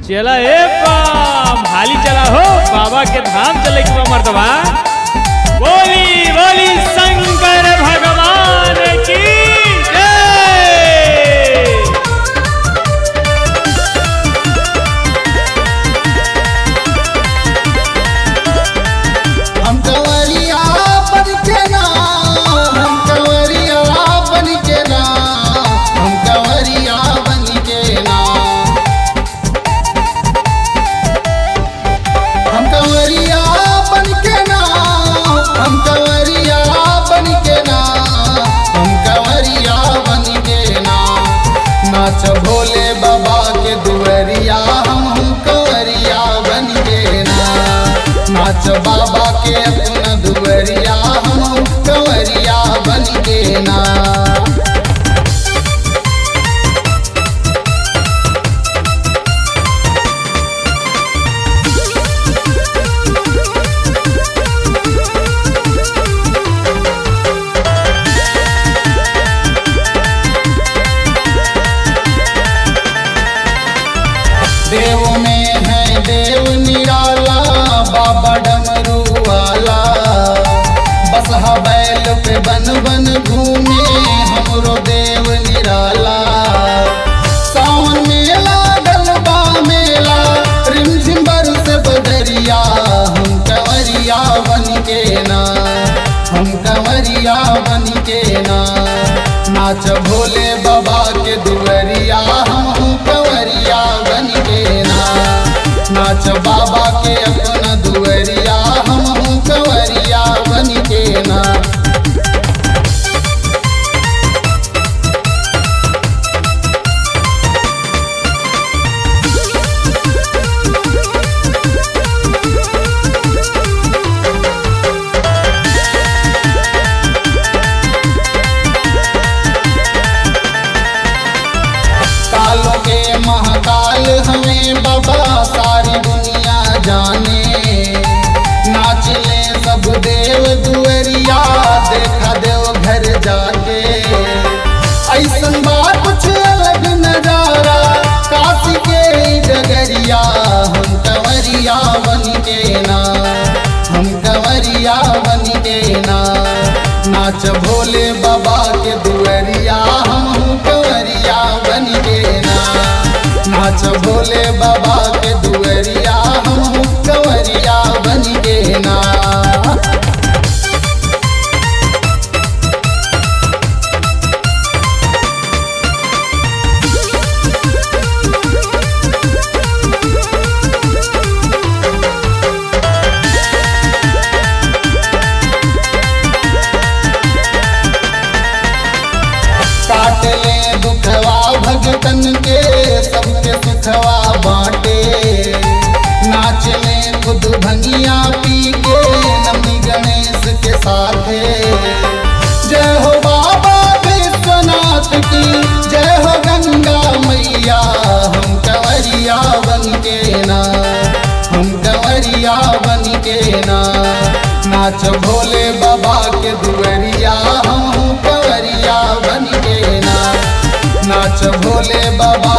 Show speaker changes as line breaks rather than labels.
चला ए पाम हाली चला हो बाबा के धाम चले के बा मर्दवा बोली बोली शंकर भगवान की जय
हम कंवरिया बन के ना हम कंवरिया बन के ना हम कंवरिया बन के ना हम कंवरिया बन के ना हम कंवरिया बन के ना हम कंवरिया बन के ना नाच भोले बाबा के दुवरिया हम हम कंवरिया बन के ना नाच बाबा के अपना दुवरिया हम कंवरिया बन के ना देव में है देव निराला बाबा डमरू वाला बस हा बैल पे बन बन घूमे हमरो देव निराला सावन मेला गलबा मेला रिमझिम बरस बदरिया हम कंवरिया बन के ना हम कंवरिया बन के ना नाच भोले बाबा के दुवरिया हम कंवरिया बन के ना नाच बाबा के अपना दुवरिया हम कंवरिया बन के ना कालों के महाकाल हमें बाबा सारी दुनिया जाने नाच ले सब देव दुअरिया देखा देव घर जाके ऐसन बात कुछ अलग नजारा काशी के ई डगरिया हम कंवरिया बन के ना हम कंवरिया बन के ना नाच भोले बाबा के दुअरिया हम कंवरिया बन के ना नाच भोले बाबा के दुअरिया हम कंवरिया बन के ना काट ले दुखवा भगतन के सबके सुखवा बांटे नाच ले खुद भंगिया पी के नमी गणेश के साथे जय हो बाबा विश्वनाथ की जय हो गंगा मैया हम कंवरिया बन के ना हम कंवरिया बन के ना नाच भोले बाबा के दुवरिया हम कंवरिया बन के ना नाच भोले बाबा